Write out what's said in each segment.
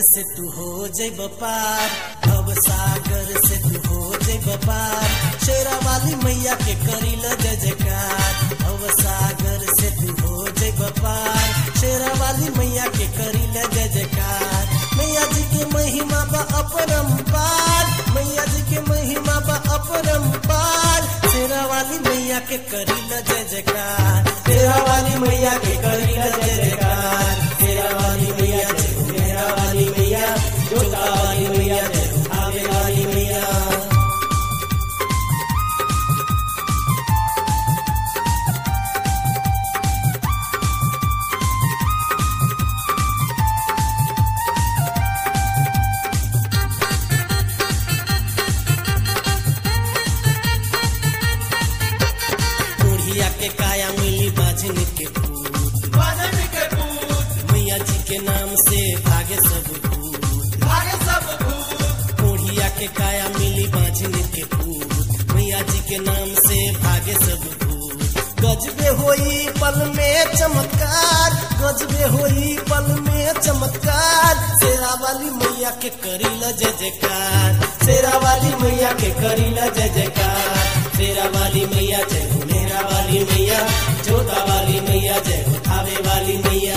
से तू हो जैब पार भव सागर से तू हो जैब पार शेरा वाली मैया के करील जय जयकार भव सागर से तू हो जैब पार शेरा वाली मैया के करील जय जयकार मैया जी के महिमा बा अपरंपार मैया जी के महिमा बा अपरंपार शेरा वाली मैया के करील जय जयकार शेरा वाली मैया के करील जय जयकार शेरा वाली मैया जय हो मेरा वाली मैया जोता वाली मैया जय हो आवे वाली मैया बुढ़िया के काया मिली बाजन के पूत बाजन के पूत मैया जी के नाम से भागे सब भूत भागे सब भूत बुढ़िया के काया मिली बाजन के पूत मैया जी के नाम से भागे सब भूत गजबे होई पल में चमत्कार गजबे होई पल में चमत्कार शेरा वाली मैया के करीला जय जयकार शेरा वाली मैया के करीला जय जयकार शेरा वाली मैया जय हो मेरा वाली मैया जोता वाली मैया जय हो थावे वाली मैया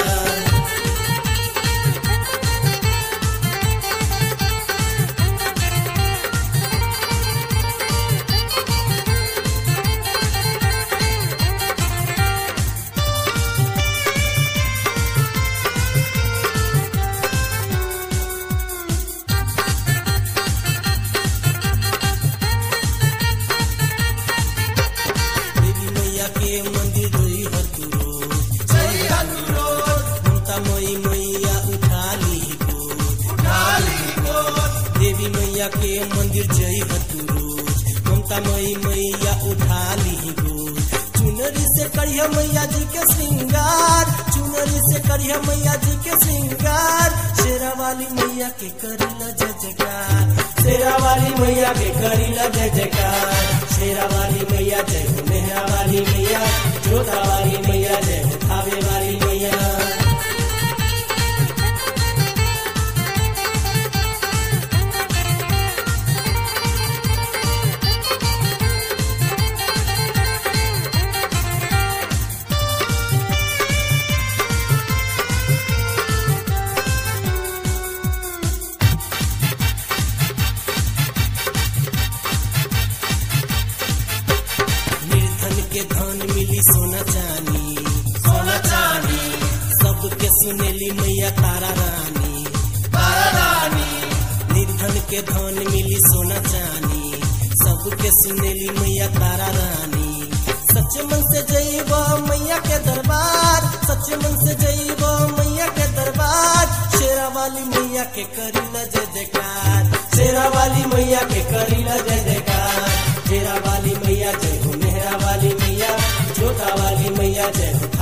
देवी मैया के मंदिर जोई हर तू रोज सही अनुरोध ममता मई मैया उठा ली गोद उठा ली गोद देवी मैया के मंदिर जई हर तू रोज ममता मई मैया उठा ली गोद चुनरी से करिया मैया जी के श्रृंगार चुनरी से करिया मैया जी के श्रृंगार शेरा वाली मैया के करीला जय जयकार शेरा वाली मैया के करीला जय जयकार शेरा वाली मैया जय हो मेहरा वाली मैया जोता वाली मैया जय हो थावे वाली मैया निर्धन के धन मिली सोना चानी सोना चांदी सबके सुनेली मैया तारा रानी तारा रानी निर्धन के धन मिली सोना चानी सबके सुनेली मैया तारा रानी सच मन से जईब मैया के दरबार सच मन से जईब मैया के दरबार शेरा वाली मैया के करीला जय जयकार शेरा वाली मैया के करीला जय जयकार शेरा वाली मैया जय हो मेहरा वाली मैया जोता वाली मैया जय हो